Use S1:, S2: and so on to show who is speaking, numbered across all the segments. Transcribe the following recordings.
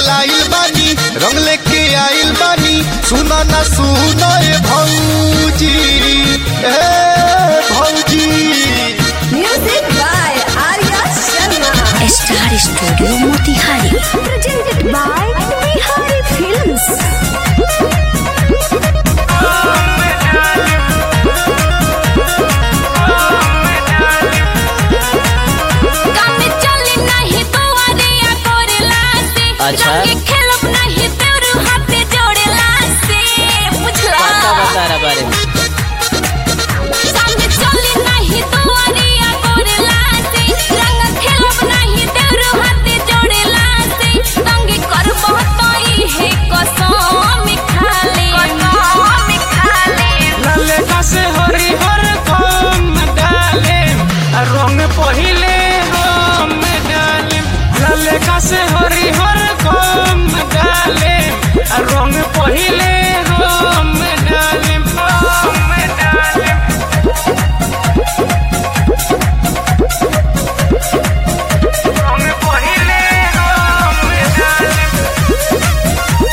S1: लाइल बानी रंग लेके आइल बानी सुना ना सुना ए भौजी ए भौजी
S2: Music by Arya Sharma.
S3: Star studio Motihari
S2: Presented by Bihari Films.
S4: कामे चली नाही दुआरिया कोरेला से
S5: अच्छा।
S4: रंग खेलब नाही तेरू हाथे जोड़ेला से बुझला
S5: बता बता रहा बारे में
S4: कामे चली नाही दुआरिया कोरेला से रंग खेलब नाही तेरू हाथे जोड़ेला से रंग करबो तई हे कसम खाले कसम खाले
S6: लाले कासे हरी हर कम डाले रंग पहिले रंग डाले लाले कासे हरी हर कम डाले रंग पहिले रंग डाले रंग डाले रंग पहिले रंग डाले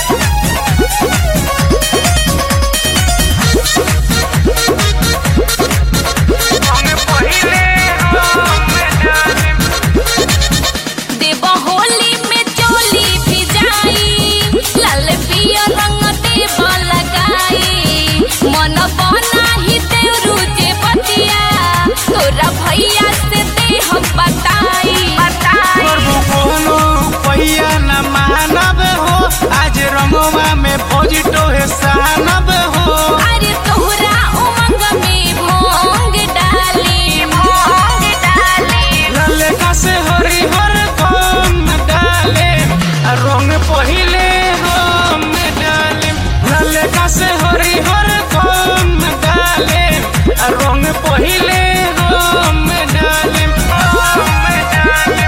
S6: रंग पहिले रंग डाले
S4: देव होली में चोली भी जाई लाल पिया रंग देव लगाई मन बना ही देवरू जे बतिया तोरा भैया से दे हम बताई बताई
S6: प्रभु कोनो पहिया न मानब हो आज रंगवा में फौजिटो है सानब हो
S4: अरे तोहरा उमंग में भोंग डाली भोंग डाली
S6: लले का से हरी हर कम डाले आ रंग पहिले रंग डाले लले का से हरी हर कम डाले आ रंग पहिले रंग डाले रंग डाले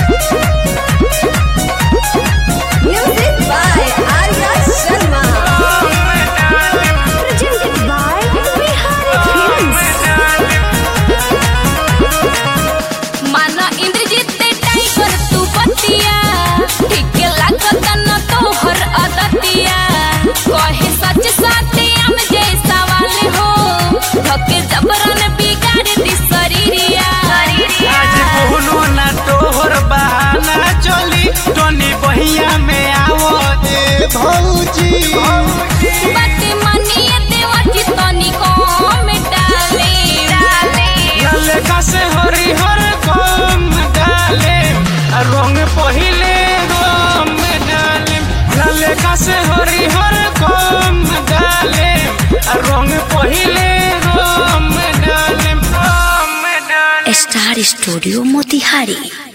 S2: Music by Arya Sharma.
S6: रंग डाले
S2: Presented by Bihari Films.
S4: माना इंद्रजीत टाइगर तू बतिया ठीक लागत न तोहर अदतिया कहे सच सत्यम जे सवाल हो धके जबरन बिगाड़ दी शरीरिया
S6: आज कोनो ना तोहर बहाना चली टोनी बहिया में आवो
S1: ए भौजी
S4: बात मानिए देवती तनी कम डाले डाले
S6: लले का से हरी हर कम डाले आ रंग पहिले रंग डाले लले का से हरी हर कम डाले आ रंग पहिले रंग डाले रंग डाले
S3: स्टार स्टूडियो मोतिहारी